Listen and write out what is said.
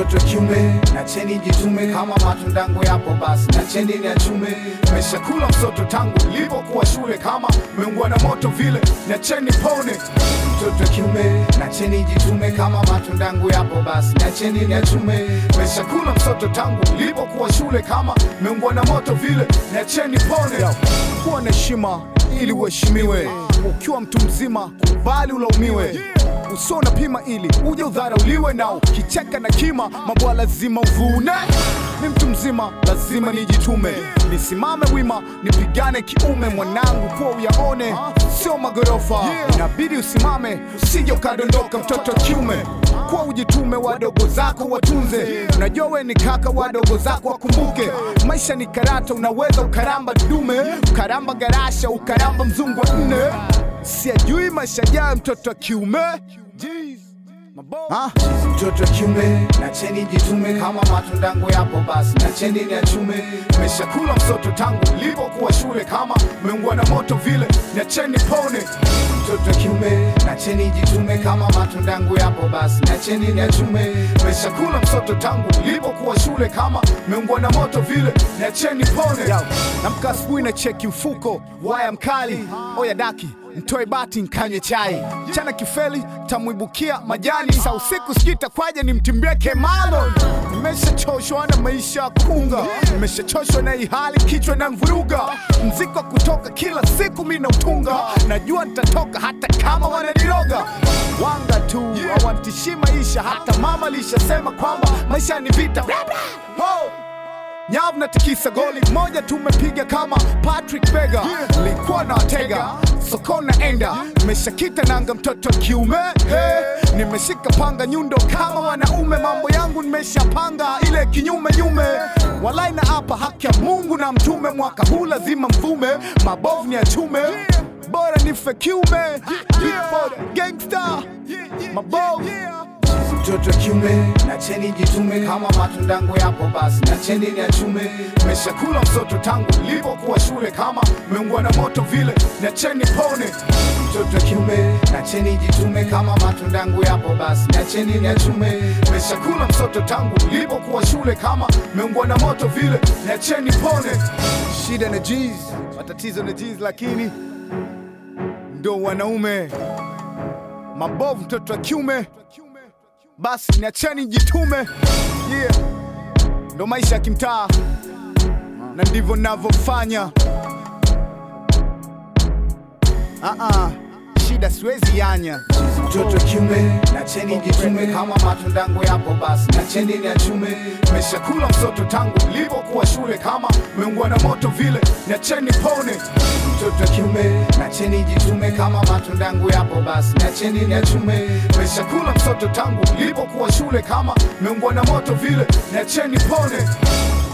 mtoto kiume na cheni jitume kama matundango yapo basi na cheni ni achume meshakula msoto tangu lipokuwa shule kama meungwa na moto vile na cheni pone mtoto kiume na cheni jitume kama matundango yapo basi na cheni ni achume meshakula msoto tangu lipokuwa shule kama meungwa na moto vile na cheni pone kuwa na heshima ili uheshimiwe ukiwa mtu mzima kubali ulaumiwe usio unapima ili uje udharauliwe na ukicheka na kima mabwa lazima uvune ni mtu mzima lazima nijitume nisimame wima nipigane kiume mwanangu kuwa uyaone sio magorofa inabidi usimame usije ukadondoka mtoto wa kiume kuwa ujitume wadogo zako watunze unajua we ni kaka wadogo zako wakumbuke maisha ni karata unaweza ukaramba dume ukaramba garasha ukaramba mzungu wa nne siajui maisha jayo mtoto wa kiume Ha? mtoto wa kiume na cheni jitume kama matundango yapo basi na cheni ni achume meshakula msoto tangu lipokuwa shule kama meungwa na moto vile na cheni pone mtoto wa kiume na cheni jitume kama matundango yapo basi na cheni ni achume meshakula msoto tangu lipokuwa shule kama meungwa na moto vile na cheni pone namka asubuhi na cheki mfuko waya mkali oya daki mtoe bati nkanywe chai chana kifeli tamwibukia majani sa usiku sikitakwaje ni mtimbeke malo nimeshachoshwa na maisha ya kunga nimeshachoshwa na ihali kichwa na mvuruga mziko kutoka kila siku mi nautunga najua nitatoka hata kama wananiroga wanga tu hawantishii maisha hata mama lishasema kwamba maisha ni vita Ho! nyavu na tikisa goli moja tumepiga kama Patrick Bega likuwa na watega soko naenda nimeshakita nanga mtoto wa kiume hey. nimeshika panga nyundo kama wanaume mambo yangu nimeshapanga ile kinyume nyume walai na hapa haki ya Mungu na mtume mwaka huu lazima mvume mabovu ni achume bora nife kiume Before the gangster mabovu mtoto kiume na cheni jitume kama matundango yapo basi na cheni ni achume meshakula msoto tangu lipokuwa shule kama meungwa na moto vile na cheni pone mtoto kiume na cheni jitume kama matundango yapo basi na cheni ni achume meshakula msoto tangu lipokuwa shule kama meungwa na moto vile na cheni pone shida na G's matatizo na G's lakini ndo wanaume mabovu mtoto wa kiume basi niacheni jitume yeah. ndo maisha ya kimtaa na ndivyo navyofanya uh-uh. shida siwezi yanya mtoto kiume na cheni jitume kama matundango yapo basi na cheni ni achume meshakula msoto tangu lipokuwa shule kama meungwa na moto vile na cheni pone mtoto kiume na cheni jitume kama matundango yapo basi na cheni ni achume meshakula msoto tangu lipokuwa shule kama meungwa na moto vile na cheni pone